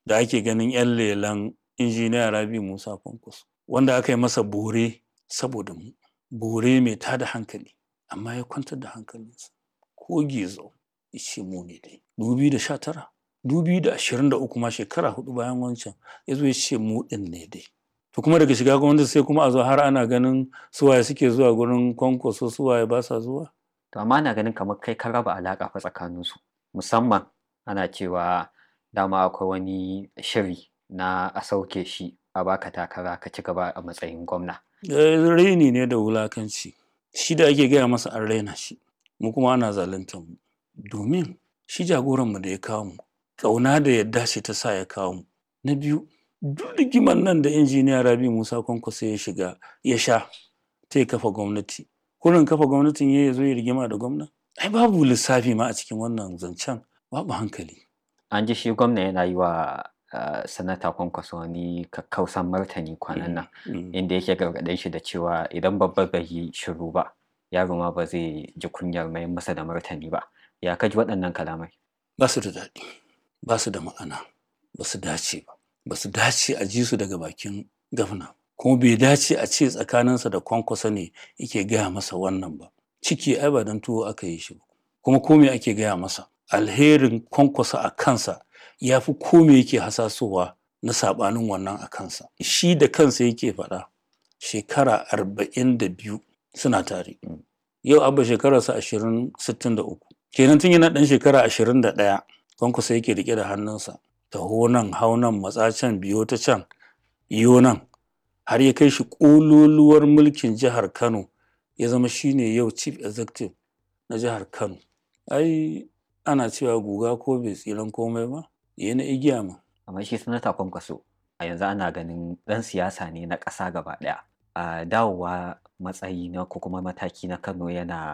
da ake ganin 'yan lelan injiniya rabi musa kwankwaso wanda aka yi masa bore saboda mu bore mai tada hankali amma ya kwantar da hankalinsa ko gizo ya ce mu ne dai 2019 2023 ma shekara hudu bayan wancan ya zo ya ce mu din ne dai to kuma daga shiga gwamnati sai kuma a zo har ana ganin suwaye suke zuwa gurin kwankwaso suwaye ba sa zuwa to amma ana ganin kamar kai ka raba alaƙa fa tsakaninsu musamman ana cewa dama akwai wani shiri na a sauke shi a baka takara ka ci gaba a matsayin gwamna raini ne da wulakanci shi da ake gaya masa an raina shi mu kuma ana zaluntar mu domin shi jagoranmu da ya kawo mu ƙauna da yadda ce ta sa ya kawo mu na biyu duk rigimar nan da injiniya rabi musa kwankwaso ya shiga ya sha ta ya kafa gwamnati kurin kafa gwamnatin ya zo ya rigima da gwamna ai babu lissafi ma a cikin wannan zancen babu hankali an ji shi gwamna yana yi wa uh, sanata kwankwaso wani kakkausan martani kwanan nan inda yake gargaɗin shi da cewa idan babba bai yi shiru ba yaro ma ba zai ji kunyar mai masa da martani ba ya kaji waɗannan kalamai ba su da daɗi ba su da ma'ana ba su dace ba ba su dace a ji su daga bakin gafna kuma bai dace a ce tsakaninsa da kwankwasa ne yake gaya masa wannan ba ciki ai ba don tuwo aka yi shi ba kuma kome ake gaya masa alherin kwankwasa a kansa ya fi kome yake hasasowa na saɓanin wannan a kansa shi da kansa yake faɗa shekara arba'in da biyu suna tare yau abba shekararsa ashirin sittin da uku kenan tun yana ɗan shekara ashirin da ɗaya kwankwasa yake riƙe da hannunsa taho nan hau nan matsa can biyo ta can iyo nan har ya kai shi ƙololuwar mulkin jihar kano ya zama shine yau chief executive na jihar kano ai ana cewa guga ko bai tsiran komai ba ya na igiya ma amma shi sanata kwankwaso a yanzu ana ganin ɗan siyasa ne na ƙasa gaba ɗaya a dawowa matsayi na ko kuma mataki na kano yana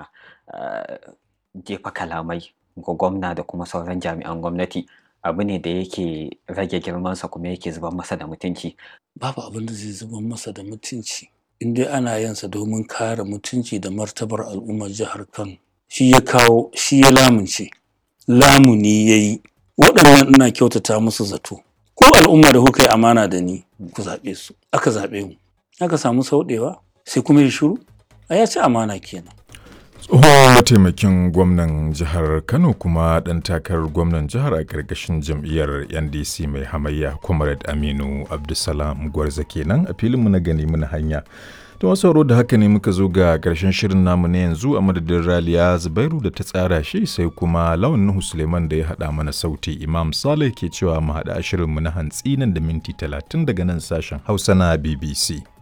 jefa kalamai ga gwamna da kuma sauran jami'an gwamnati abu ne da yake rage girmansa kuma yake zuban masa da mutunci babu abin da zai zuban masa da mutunci in dai ana yansa domin kare mutunci da martabar al'ummar jihar kano shi ya kawo shi ya lamunce lamuni ya yi waɗannan ina kyautata musu zato ko al'umma da kuka yi amana da ni ku zaɓe su aka zaɓe mu aka samu sauɗewa sai kuma ya shiru a ya ci amana kenan tsohon mataimakin gwamnan jihar kano kuma ɗan takarar gwamnan jihar a ƙarƙashin jam'iyyar ndc mai hamayya comrade aminu abdulsalam gwarza kenan a filinmu na gani muna hanya ta wasu da haka ne muka zo ga ƙarshen shirin namu na yanzu a madadin raliya zubairu da ta tsara shi sai kuma lawan nuhu suleiman da ya haɗa mana sauti imam saleh ke cewa mu haɗa shirinmu na hantsi nan da minti talatin daga nan sashen hausa na bbc